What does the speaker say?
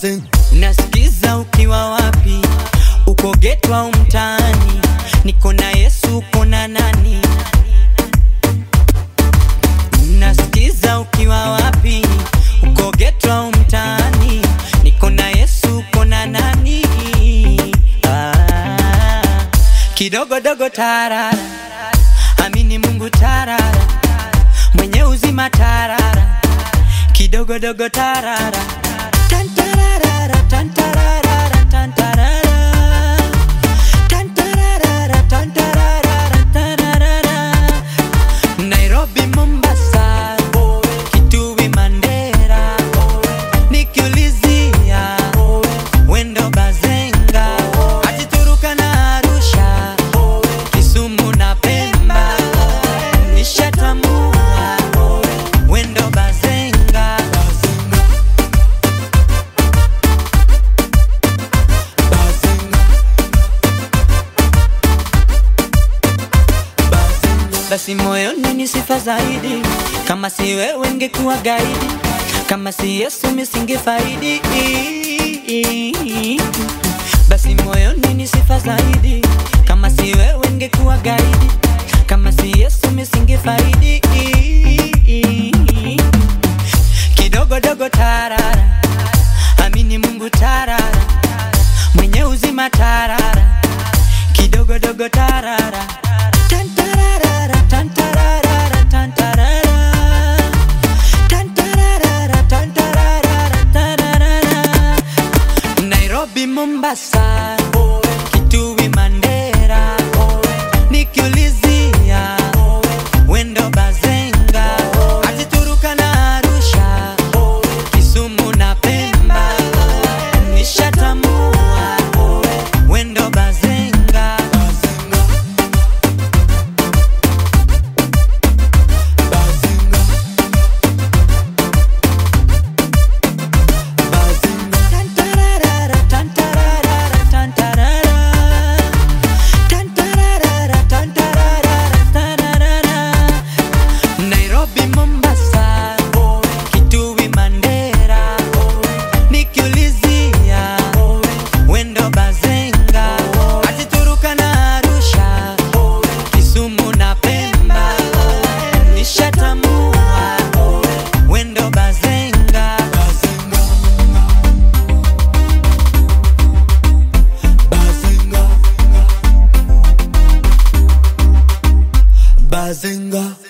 Bazen. Unasikiza ukiwa wapi? Uko geto au mtaani? Niko na Yesu, uko na nani? Unasikiza ukiwa wapi? Uko geto au mtaani? Niko na Yesu, uko na nani? Ah, kidogo dogo tarara, amini Mungu tarara, mwenye uzima tarara, kidogo dogo tarara, tantarara, tantarara, tantarara, tantarara, tantarara, tantarara. Nairobi, Mombasa, Kitui, Mandera, nikiulizia wendo Bazenga, hadi Turkana, Arusha, Kisumu na Pemba, nishatambua wendo Bazenga. basi moyoni ni sifa zaidi. Kama si wewe ngekuwa gaidi, kama si Yesu misingefaidi. Basi moyoni ni sifa zaidi. Kama si wewe ngekuwa gaidi, kama si Yesu misingefaidi. Kidogo dogo tarara, amini Mungu tarara, mwenye uzima tarara, kidogo dogo tarara. Tantarara, tantarara, tantarara. Tantarara, tantarara, tantarara. Nairobi, Mombasa, Kitui, Mandera, nikiulizia wendo Bazenga, hadi Turkana, Arusha, Kisumu na Pemba, nishatambua wendo Bazenga. Tantarara, tantarara, tantarara. Tantarara, tantarara, tantarara. Nairobi, Mombasa, Kitui, Mandera, nikiulizia wendo Bazenga, hadi Turkana, Arusha, Kisumu na Pemba, nishatambua wendo Bazenga. Bazenga. Bazenga.